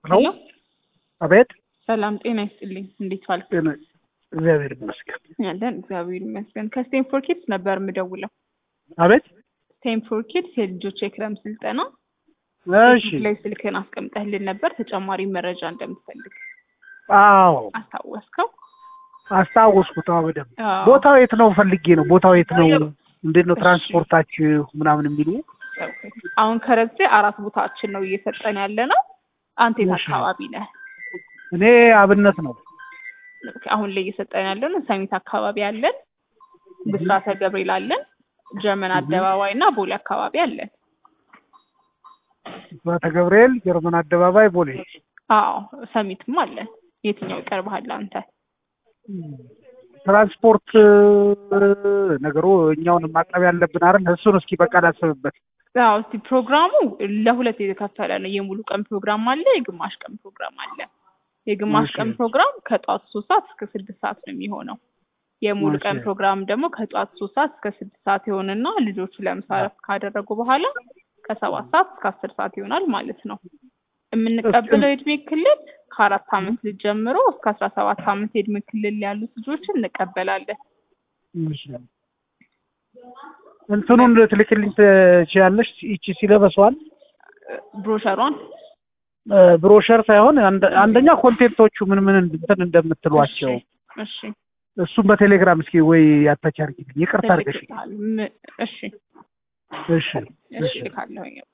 ነው። አቤት ሰላም ጤና ይስጥልኝ። እንዴት ዋልክ? ጤና እግዚአብሔር ይመስገን። ያለን እግዚአብሔር ይመስገን። ከስቴንፎር ኪድስ ነበር የምደውለው። አቤት ስቴንፎር ኪድስ የልጆች የክረም ስልጠና እሺ። ፌስቡክ ላይ ስልክህን አስቀምጠህልን ነበር ተጨማሪ መረጃ እንደምትፈልግ አዎ አስታወስከው? አስታወስኩት። አዎ በደምብ አዎ። ቦታው የት ነው ፈልጌ ነው። ቦታው የት ነው? እንዴት ነው እሺ። ትራንስፖርታችሁ ምናምን የሚሉ አሁን ከረዜ አራት ቦታችን ነው እየሰጠን ያለ ነው። አንተ የት እሺ። አካባቢ ነህ? እኔ አብነት ነው። አሁን ላይ እየሰጠን ያለ ነው ሰሚት አካባቢ አለን፣ ብስራተ ገብርኤል አለን፣ ጀርመን አደባባይ እና ቦሌ አካባቢ አለን። ስራተ ገብርኤል፣ ጀርመን አደባባይ፣ ቦሌ። አዎ ሰሚትም አለን። የትኛው ይቀርብሃል አንተ? ትራንስፖርት ነገሩ እኛውን ማቅረብ ያለብን አይደል? እሱን እስኪ በቃ ላስብበት። አዎ እስቲ ፕሮግራሙ ለሁለት የተከፈለ ነው። የሙሉ ቀን ፕሮግራም አለ፣ የግማሽ ቀን ፕሮግራም አለ። የግማሽ እሺ። ቀን ፕሮግራም ከጠዋት ሶስት ሰዓት እስከ ስድስት ሰዓት ነው የሚሆነው። የሙሉ ቀን እሺ። ፕሮግራም ደግሞ ከጠዋት ሶስት ሰዓት እስከ ስድስት ሰዓት ይሆንና ልጆቹ ለምሳ እረፍት ካደረጉ በኋላ ከሰባት ሰዓት እስከ አስር ሰዓት ይሆናል ማለት ነው። የምንቀበለው የእድሜ ክልል ከአራት ዓመት ልጅ ጀምሮ እስከ አስራ ሰባት ዓመት የእድሜ ክልል ያሉት ልጆችን እንቀበላለን። እሺ። እንትኑን ልትልክልኝ ትችያለሽ? ይቺ ሲለበሷል ብሮሸሯን ብሮሸር ሳይሆን አንደ- አንደኛ ኮንቴንቶቹ ምን ምን እንትን እንደምትሏቸው እሺ እሱም በቴሌግራም እስኪ ወይ ያታች አድርጊልኝ። ይቅርታ አድርገሽ። ትልክልሃል። ም- እሺ እሺ እሺ እሺ እልካለሁኝ።